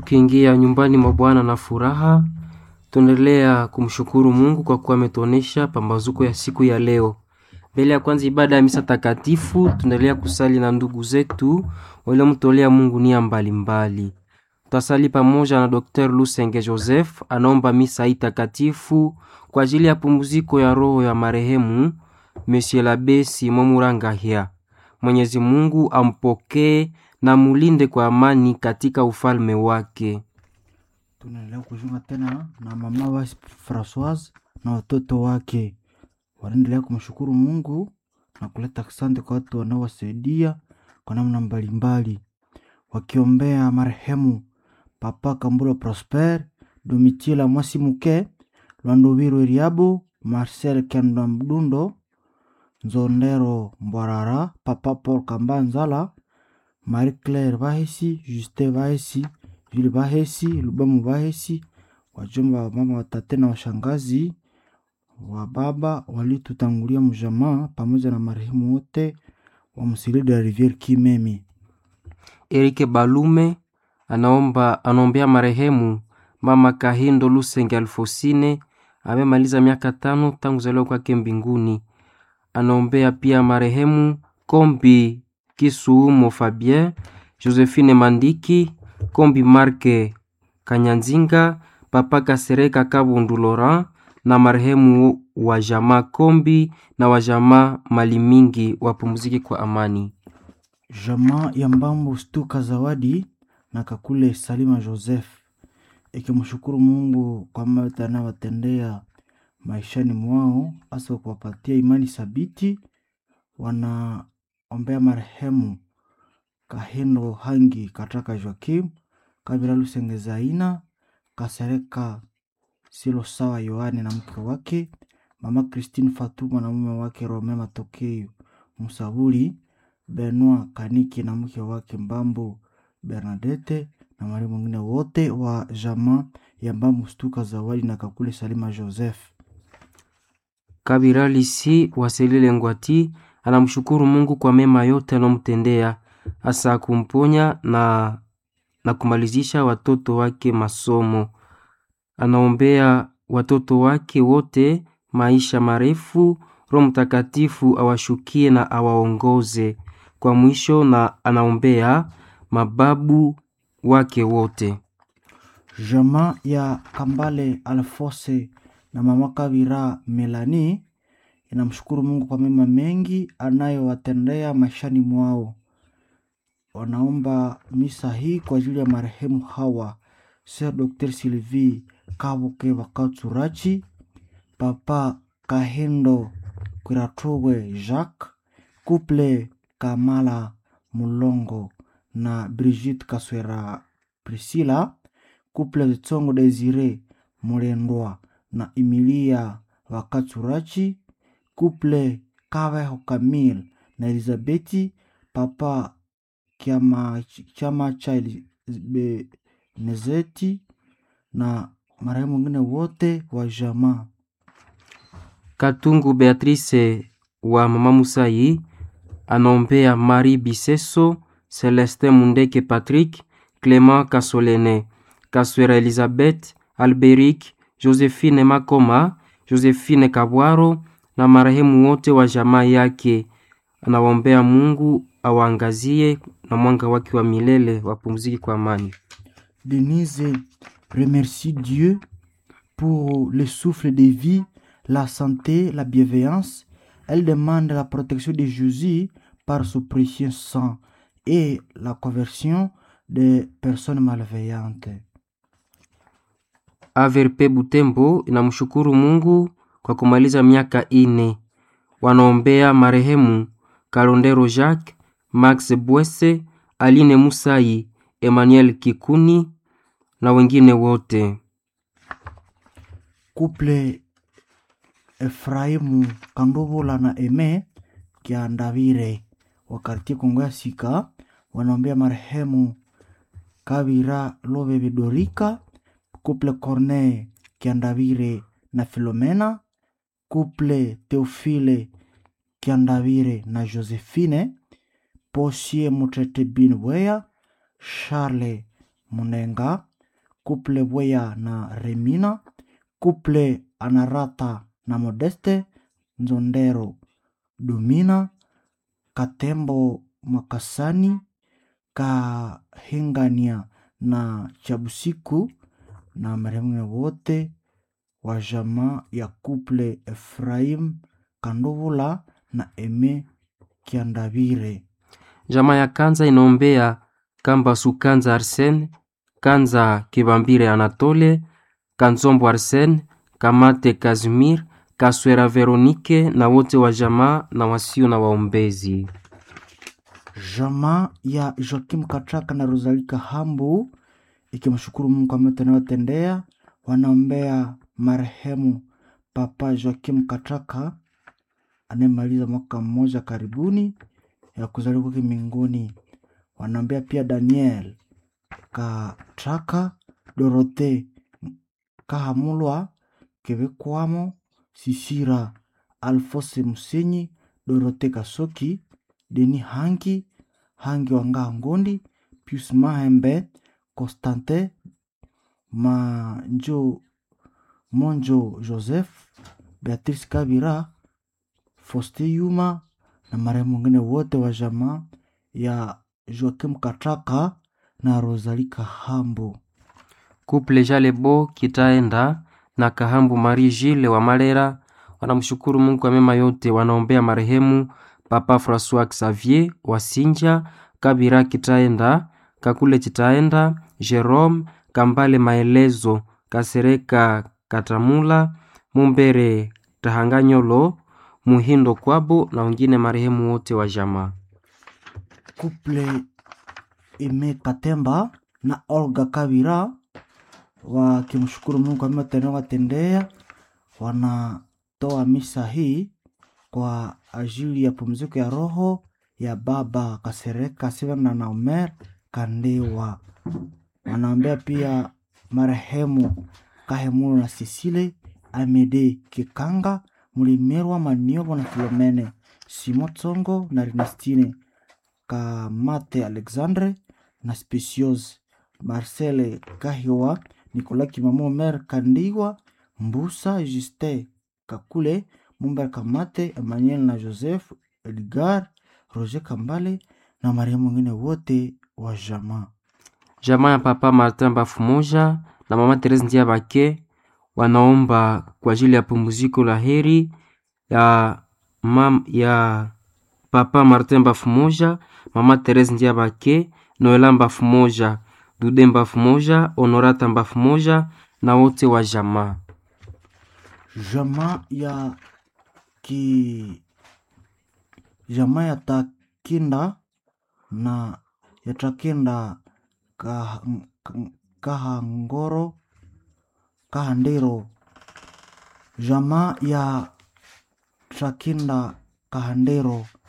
tukiingia nyumbani mwa Bwana na furaha, tunaendelea kumshukuru Mungu kwa kuwa ametuonesha pambazuko ya siku ya leo. Mbele ya kwanza ibada ya misa takatifu, tunaendelea kusali na ndugu zetu waliomtolea Mungu nia mbalimbali. Tutasali pamoja na Dr. Lusenge Joseph, anaomba misa hii takatifu kwa ajili ya pumziko ya roho ya marehemu Monsieur l'Abbé Simon Murangahia. Mwenyezi Mungu ampokee na mulinde kwa amani katika ufalme wake. Tunaendelea kujiunga tena na mama wa Francoise na watoto wake, wanaendelea kumshukuru Mungu na kuleta asante kwa watu wanaowasaidia kwa namna mbalimbali, wakiombea marehemu Papa Kamburo Prosper, Domitila Mwasimuke, Lwandowiru Eriabo, Marcel Kenda Mdundo, Nzondero Mbwarara, Papa Paul Kambanzala, Marie Claire Bahesi, Justin Bahesi, Jules Bahesi, Lubamu Bahesi, wajomba wa mama, watate na washangazi wa baba walitutangulia mjamaa, pamoja na marehemu wote wa Msili de la Riviere Kimemi. Erike Balume anaomba anaombea marehemu mama Kahindo Lusenge Alfosine amemaliza miaka tano tangu zaliwa kwake mbinguni. Anaombea pia marehemu Kombi Kisuumo Fabien, Josephine Mandiki, Kombi Marke Kanyanzinga, Papa Kasereka Kabundu Laurent na marehemu wa jamaa Kombi na wa jamaa Malimingi wapumzike kwa amani. Jamaa ya Mbambo Stuka Zawadi na Kakule Salima Joseph ikimshukuru Mungu kwa mambo anayowatendea maishani mwao, hasa kuwapatia imani thabiti. Wanaombea marehemu Kahindo Hangi Kataka Joakim Kabila Lusenge Zaina Kasereka Silo Sawa Yohane na mke wake, mama Christine Fatuma na mume wake Rome Matokeo Musabuli Benoit Kaniki na mke wake Mbambo Bernadette na mari mwingine wote wa jamaa ya Mbambo Stuka Zawadi na Kakule Salima Joseph. Kabira Lisi Waselile Ngwati anamshukuru Mungu kwa mema yote anomtendea, hasa kumponya na, na kumalizisha watoto wake masomo. Anaombea watoto wake wote maisha marefu, Roho Mtakatifu awashukie na awaongoze kwa mwisho, na anaombea mababu wake wote. Jamaa ya Kambale Alfose na mama Kabira Melani inamshukuru Mungu kwa mema mengi anayowatendea maishani mwao. Wanaomba misa hii kwa ajili ya marehemu hawa Sir Dr. Sylvie Kabuke Bakatsurachi, Papa Kahendo Kwiratowe Jacques, Couple Kamala Mulongo na Brigitte Kaswera Priscilla, Couple Zitsongo Desire Mulendwa na Emilia Wakatsurachi, Couple Kaveho Camille na Elizabeti, Papa Kiama, chama cha Nezeti na marehemu wengine wote wa jamaa. Katungu Beatrice wa mama Musai anaombea Marie Biseso, Celestin Mundeke Patrick, Clement Kasolene, Kaswera Elizabeth, Alberic, Josephine Makoma, Josephine Kabwaro na marehemu wote wa jamaa yake. Anawaombea Mungu awaangazie na mwanga wake wa milele, wapumzike kwa amani. Denise remercie Dieu pour le souffle de vie, la santé, la bienveillance. Elle demande la protection de Jésus par son précieux sang et la conversion des personnes malveillantes. Averpe Butembo inamshukuru Mungu kwa kumaliza miaka ine. Wanaombea marehemu Kalondero Jacques, Max Bwese, Aline Musai, Emmanuel Kikuni na wengine wote. Couple Efraimu Kandovola na Eme Kiandavire wa kartie Kongo ya Sika wanaombea marehemu Kabira Lobebe Dorika, Couple Corneille Kiandavire na Filomena, Couple Teofile Kiandavire na Josephine, Posie Mutete Bin Weya, Charles Munenga kuple Bweya na Remina, kuple Anarata na Modeste Nzondero Dumina, Katembo Makasani, Kahingania na Chabusiku na marehemu wote wa jamaa ya kuple Efraim Kandovula na Eme Kiandavire. Jamaa ya Kanza inaombea Kambasu Kanza Arsene, Kanza Kibambire Anatole, Kanzombo Arsene, Kamate Kazimir, Kaswera Veronike na wote wa jamaa na wasio na waombezi. Jamaa ya Joakim Katraka na Rosalika Hambu ikimshukuru Mungu kwa mema anayotendea, wanaombea marehemu Papa Joakim Katraka anayemaliza mwaka mmoja karibuni ya kuzaliwa kwake mbinguni. Wanaombea pia Daniel Katraka, Dorote Kahamulwa, Kebekwamo, Sisira Alfose Musenyi, Dorote Kasoki, Deni Hangi, Hangi Wangaa Ngondi, Pius Mahembe, Constantin Manjo, Monjo Joseph, Beatrice Kabira, Foste Yuma na marehemu wengine wote wa jamaa ya Joakim Katraka na Rosalika Hambo. Kuple Jalebo Kitaenda na Kahambu Marie Gilles wa Malera wanamshukuru Mungu kwa mema yote, wanaombea marehemu Papa Francois Xavier wa Sinja, Kabira Kitaenda, Kakule Kitaenda, Jerome Kambale Maelezo, Kasereka Katamula, Mumbere Tahanganyolo, Muhindo Kwabo na wengine marehemu wote wa jamaa. Kuple Ime Katemba na Olga Kabira wakimshukuru Mungu kwa mema anayowatendea, wanatoa misa hii kwa ajili ya pumziko ya roho ya baba Kasereka Sivana na Omer Kandewa. Wanaombea pia marehemu Kahemulu na Sisile Amede Kikanga Mulimerwa Maniobo na Filomene Simo Tsongo na Ernestine Kamate Alexandre na Speciose Marcele Kahiwa Nicolas Kimamo Omer Kandiwa Mbusa Juste Kakule Mumber Kamate Emmanuel na Joseph Edgar Roger Kambale na marehemu wengine wote wa jamaa. Jamaa ya Papa Martin Bafumoja na Mama Therese Ndiabake wanaomba kwa ajili ya pumziko la heri ya, mam, ya Papa Martin Bafumoja, Mama Therese Ndiabake, Noela Bafumoja, Dude Bafumoja, Honorata Bafumoja na wote wa jamaa. Jamaa ya ki jamaa ya Takinda na ya Takinda Kah- K- Kahangoro Kahandero, jamaa ya Takinda Kahandero